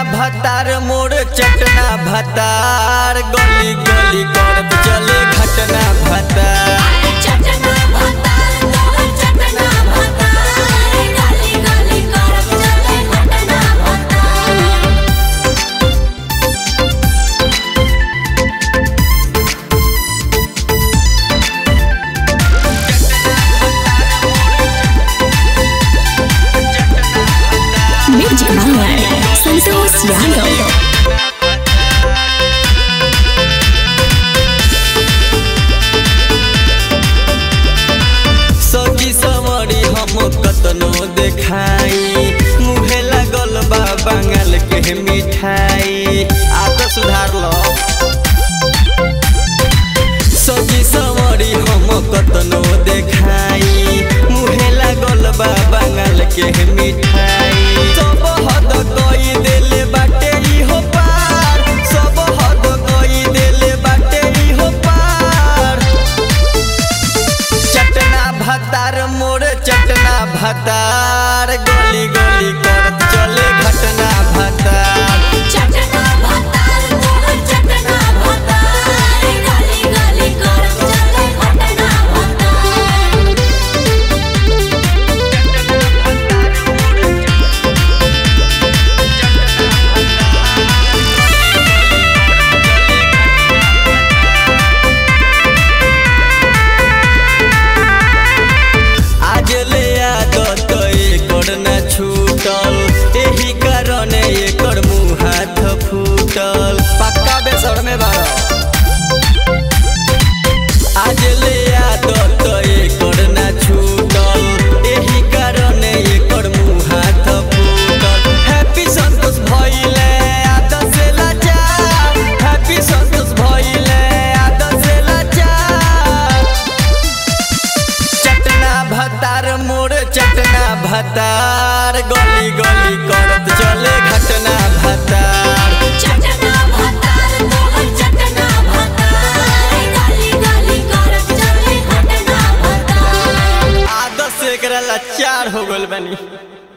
भतार मोर चटना भतार गली गली करत चले घटना भतार चटना भतार तोहर चटना भतार गाली गाली करब चले घटना भतार Music Manor, Santos Yano. सजी समरी हम कतनो देखाई मुहे लागल बा बंगाल के मिठाई आ तो सुधार लो सजी समरी हम कतनो देखाई मुहे लागल बा बंगाल के मिठाई सब हद कई देले बाटे इहो पार सब हद कई देले बाटे इहो पार चटना भतार मोर चटना भतार गली गली करत चले घटना भतार चटना भतार तोहर चटना भतार गाली गाली करब चले घटना भतार आज ले आदत एकर न छूटल एही कारण एकर मुँह हाथ फूटल पक्का बेसर में बाड़ा आज ले आदत एकर न छूटल एही कारण एकर मुँह हाथ फूटल हैप्पी संतोष भइले आदत से लाचार हैप्पी संतोष भइले आदत से लाचार चटना भतार मोर चटना भतार गली गली करत चले घटना भतार चटना भतार तोहर चटना भतार गाली गाली करब चले घटना भतार आदत से एकरा लाचार हो गइल बानी